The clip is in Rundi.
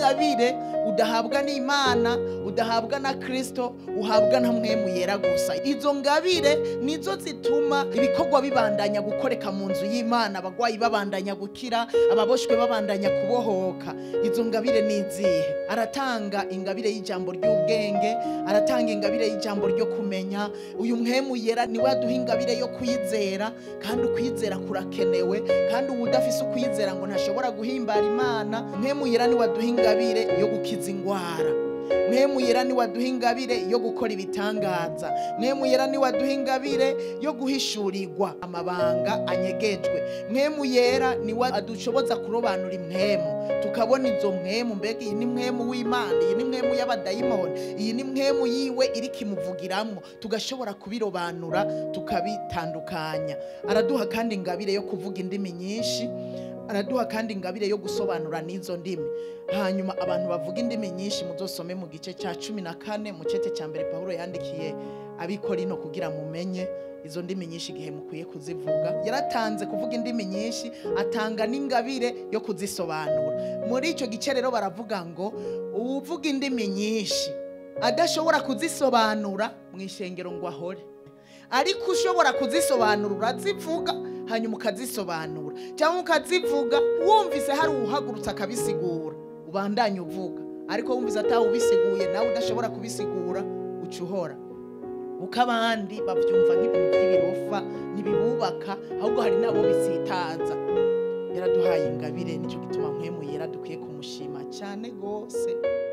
ingabire udahabwa n'imana udahabwa na kristo uhabwa na mwemu yera gusa izo ngabire nizo zituma ibikorwa bibandanya gukoreka mu nzu y'imana abagwayi babandanya gukira ababoshwe babandanya kubohoka izo ngabire ni izihe aratanga ingabire y'ijambo ry'ubwenge aratanga ingabire y'ijambo ryo kumenya uyu mwemu yera niwe aduha ingabire yo kwizera kandi ukwizera kurakenewe kandi uwudafise ukwizera ngo ntashobora guhimbara imana mwemu yera niwe aduha ingabire yo gukiza ingwara mwemu yera niwe aduha ingabire yo gukora ibitangaza mwemu yera niwe aduha ingabire yo guhishurirwa amabanga anyegejwe mwemu yera niwe adushoboza kurobanura impwemu tukabona izo mpwemu mbega iyi ni mwemu w'imana iyi ni mwemu y'abadayimoni iyi ni mwemu yiwe iri kimuvugiramwo tugashobora kubirobanura tukabitandukanya araduha kandi ingabire yo kuvuga indimi nyinshi araduha kandi ingabire yo gusobanura n'izo ndimi hanyuma abantu bavuga indimi nyinshi muzosome mu gice cya cumi na kane mu cete cya mbere pawulo yandikiye abikorino kugira mumenye izo ndimi nyinshi igihe mukwiye kuzivuga yaratanze kuvuga indimi nyinshi atanga n'ingabire yo kuzisobanura muri icyo gice rero baravuga ngo uwuvuga indimi nyinshi adashobora kuzisobanura mu ishengero ngo ahore ariko ushobora kuzisobanura urazivuga hanyuma ukazisobanura cyangwa ukazivuga wumvise hari uwuhagurutse akabisigura ubandanye uvuga ariko wumvise atawubisiguye nawe udashobora kubisigura uca uhora uko abandi babyumva nk'ibintu by'ibirofa ntibibubaka ahubwo hari n'abo bisitaza yaraduhaye ingabire nicyo gituma mwemu yera dukwiye kumushima cyane rwose